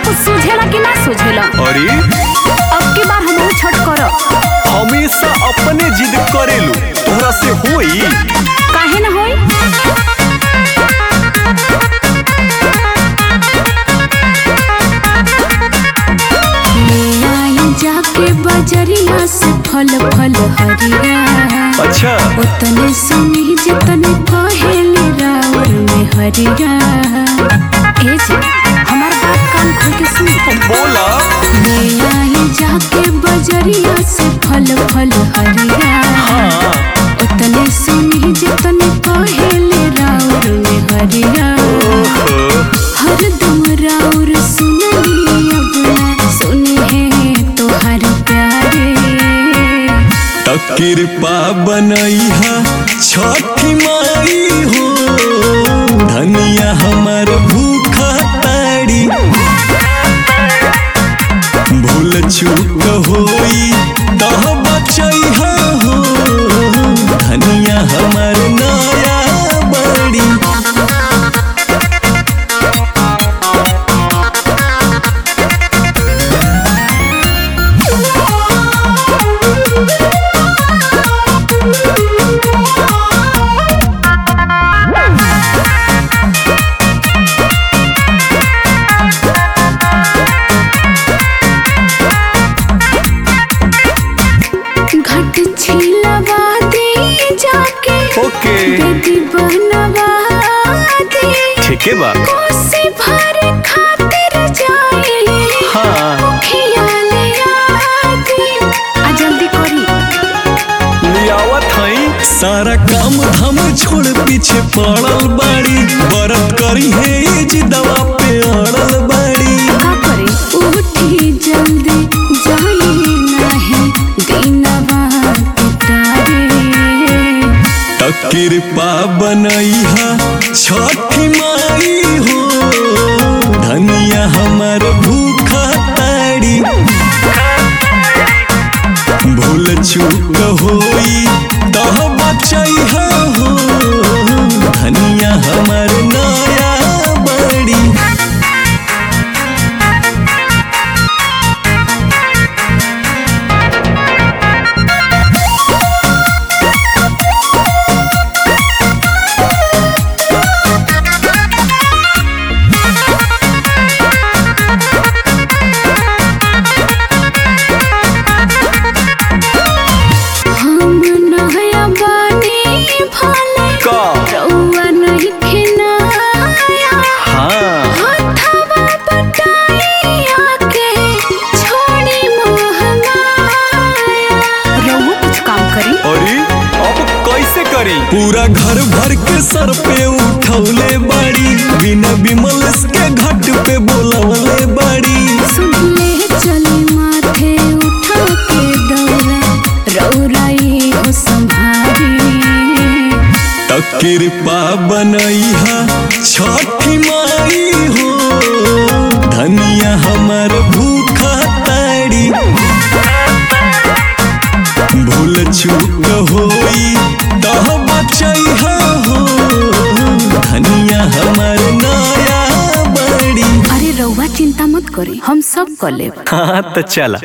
कुछ सूझेला कि ना सूझेला अरे अब की बार हम छठ करब हमेशा अपने जिद करेलू तोहरा से होई काहे ना होई ले आई जाके बजरिया से फल फल हरिया अच्छा उतने सुनी जितने कहेली रावर में हरिया ए जी हमार बात कान खोल के सुन बोला ले आई जाके बजरिया से फल फल हरिया हाँ उतने सुनी जितने कहेली रावर में हरिया ओहो, हरदम राउर सुननी अब ना सुनी है तोहर प्यारे त कृपा बनैहा छठी माई हो धनिया हमर भूखा ताड़ी भूल चूक होई तह बचैहा हो धनिया हमर नया बड़ी घट छिलवा दे जाके ओके बेदी बनवा दे ठीके बा कोसी भर खातिर जाए हाँ खियाले आदे आ जल्दी करी लियावत हई सारा काम धाम छोड़ पीछे पड़ल बाड़ी बरत करी है जी दवा पे अड़ल बाड़ी का करे उठी जल्दी जाए नहीं दीनवा तारे त कृपा बनैहा छठी माई हो धनिया हमर भूखा ताड़ी भूल चूक होई तह बचैहा हो धनिया हमर नया बड़ी हम नया बानी भले का रउआ नहीं खिनाया हाँ हथवा बटाइया के छोड़ी मोह माया रउआ कुछ काम करी अरे अब कैसे करी पूरा घर भर के सर पे उठौले बाड़ी बिना बिमल के घाट पे बोलवले बाड़ी सुन ले चली माथे उठा के दौरा रउराई हो संभारी त कृपा बनैहा छठी माई हो धनिया हमर भूखा ताड़ी भूल चूक होई तह बचैहा हो धनिया हमर नया बड़ी अरे रउआ चिंता मत करी हम सब कर लेब हाँ तो चला